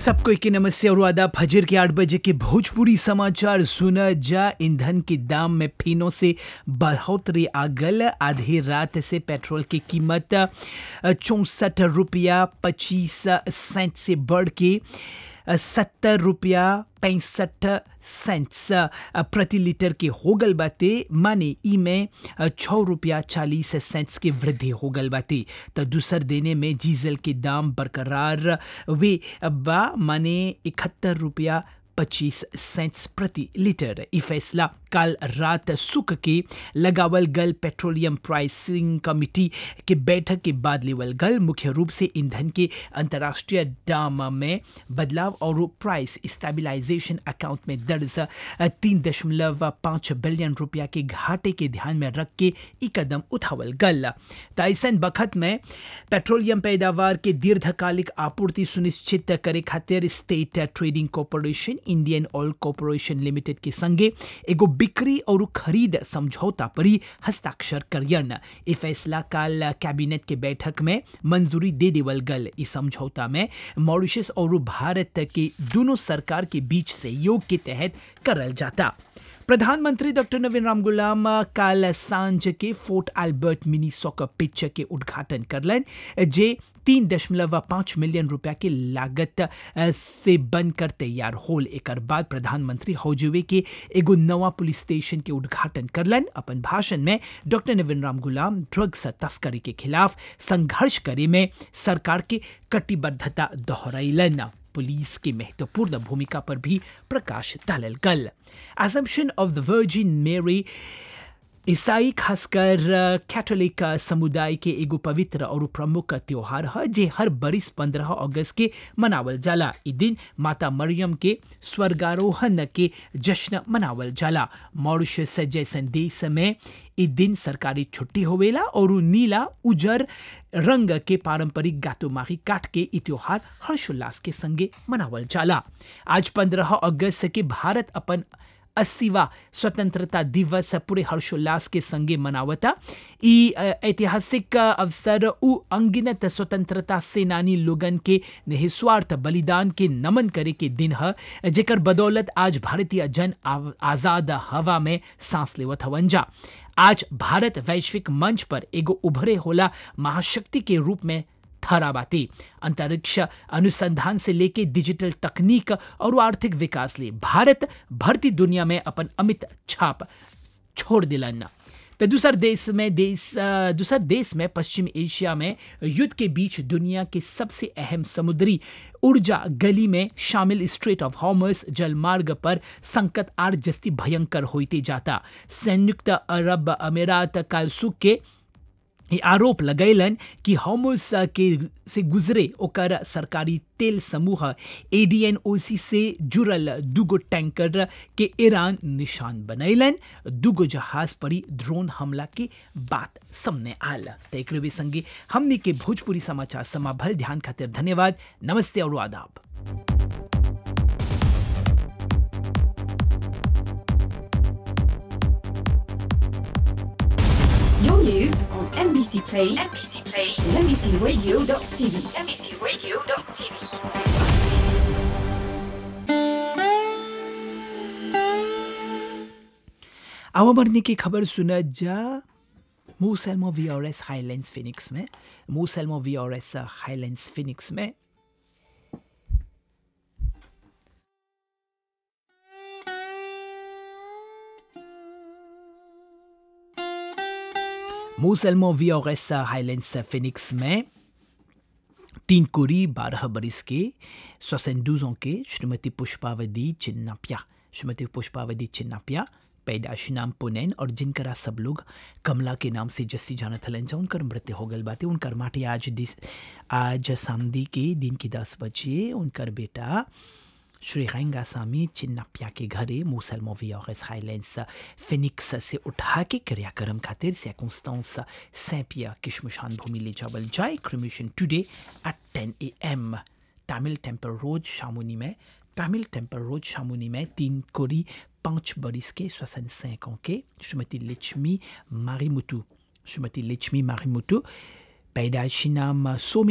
सबको के नमस्ते और आदाब फजर के आठ बजे के भोजपुरी समाचार सुना जा ईंधन के दाम में फिनो से बढ़ोतरी आ गल आधी रात से पेट्रोल की कीमत चौंसठ रुपया पच्चीस सेंट से बढ़ के सत्तर रुपया पैंसठ सेंट्स प्रति लीटर के हो गल बाते माने ई में छः रुपया चालीस सेंट्स की वृद्धि हो गल बाते तो दूसर देने में डीजल के दाम बरकरार वे बा माने इकहत्तर रुपया पच्चीस सेंट्स प्रति लीटर ई फैसला कल रात सुख के लगावल गल पेट्रोलियम प्राइसिंग कमिटी के बैठक के बाद लेवल गल मुख्य रूप से ईंधन के अंतर्राष्ट्रीय दाम में बदलाव और प्राइस स्टेबलाइजेशन अकाउंट में दर्ज तीन दशमलव पाँच बिलियन रुपया के घाटे के ध्यान में रख के ई कदम उठावल गल तैसन बखत में पेट्रोलियम पैदावार के दीर्घकालिक आपूर्ति सुनिश्चित करे खातिर state trading corporation Indian oil corporation limited के संगे एगो बिक्री और खरीद समझौता पर ही हस्ताक्षर करियन ई फैसला काल कैबिनेट के बैठक में मंजूरी दे देवल गल इस समझौता में मॉरिशस और भारत के दोनों सरकार के बीच सहयोग के तहत करल जाता प्रधानमंत्री डॉक्टर नवीन राम गुलाम काल सांझ के Fort Albert mini soccer pitch के उद्घाटन करलन जे तीन दशमलव पाँच मिलियन रुपया के लागत से बनकर तैयार होल एक बाद प्रधानमंत्री हौजवे के एगो नवा पुलिस स्टेशन के उद्घाटन करलन अपन भाषण में डॉक्टर नवीन राम गुलाम ड्रग्स तस्करी के खिलाफ संघर्ष करे में सरकार के कटिबद्धता दोहरैलन पुलिस की महत्वपूर्ण भूमिका पर भी प्रकाश डालल गल एजम्पशन ऑफ द वर्जिन मेरी ईसाई खासकर कैथोलिक समुदाय के एगो पवित्र और प्रमुख त्योहार है जे हर बरिस पंद्रह अगस्त के मनावल जाला ई दिन माता मरियम के स्वर्गारोहण के जश्न मनावल जाला मॉरिशस जैसन देश में ई दिन सरकारी छुट्टी होवेला और नीला उजर रंग के पारंपरिक गातोमाही काट के ई त्योहार हर्षोल्लास के संगे मनावल जाला आज पंद्रह अगस्त के भारत अपन अस्सीवा स्वतंत्रता दिवस पूरे हर्षोल्लास के संगे मनावता ई ऐतिहासिक अवसर उ अंगिनत स्वतंत्रता सेनानी लोगन के निस्वार्थ बलिदान के नमन करे के दिन है जेकर बदौलत आज भारतीय जन आजाद हवा में सांस लेवत हवन जा आज भारत वैश्विक मंच पर एगो उभरे होला महाशक्ति के रूप में ठहरा बाती अंतरिक्ष अनुसंधान से लेके डिजिटल तकनीक और आर्थिक विकास ले भारत भरती दुनिया में अपन अमित छाप छोड़ दिलन तो दूसर देश में देश दूसर देश में पश्चिम एशिया में युद्ध के बीच दुनिया के सबसे अहम समुद्री ऊर्जा गली में शामिल स्ट्रेट ऑफ हॉर्मस जलमार्ग पर संकट आर जस्ती भयंकर होते जाता संयुक्त अरब अमीरात कालसुक के आरोप लगैलन कि होमोस के से गुजरे ओकर सरकारी तेल समूह एडीएनओसी से जुड़ल दूगो टैंकर के ईरान निशान बनैलन दूगो जहाज पर ड्रोन हमला के बात सामने आल तो एक संगे हमने के भोजपुरी समाचार समाभल ध्यान खातिर धन्यवाद नमस्ते और आदाब Your news on NBC Play, NBC Play, and NBCRadio.tv, NBCRadio.tv. आवा बढ़ने की खबर सुना जा मूसलमो V R S Highlands Phoenix में मूसलमो V R S Highlands Phoenix में मूसलमो V R S Highlands Phoenix में तीन कोरी बारह बरिस के सोसेंडूज के श्रीमती पुष्पावती चिन्नापिया श्रीमती पुष्पावती चिन्नापिया पैदाशी नाम पुनैन और जिनकरा सब लोग कमला के नाम से जस्सी जानत हलन जा उनकर मृत्यु हो गल बाते उनकर माटी आज दिस आज सामदी के दिन की दस बजे उनकर बेटा श्री रेंगा सामी चिन्नापिया के घरे मूसल मोवी और हाईलैंड्स फिनिक्स से उठा के क्रियाक्रम खातिर circonstance सैपिया किशमुशान भूमि ले जावल जाए cremation today at ten A M Tamil temple road शामुनी में तमिल टेम्पल रोड शामुनी में तीन कोरी पाँच बरिस के सोसन ans के श्रीमती लक्ष्मी मारीमुतु श्रीमती लक्ष्मी मारीमुतु पैदाइशी नाम सोमी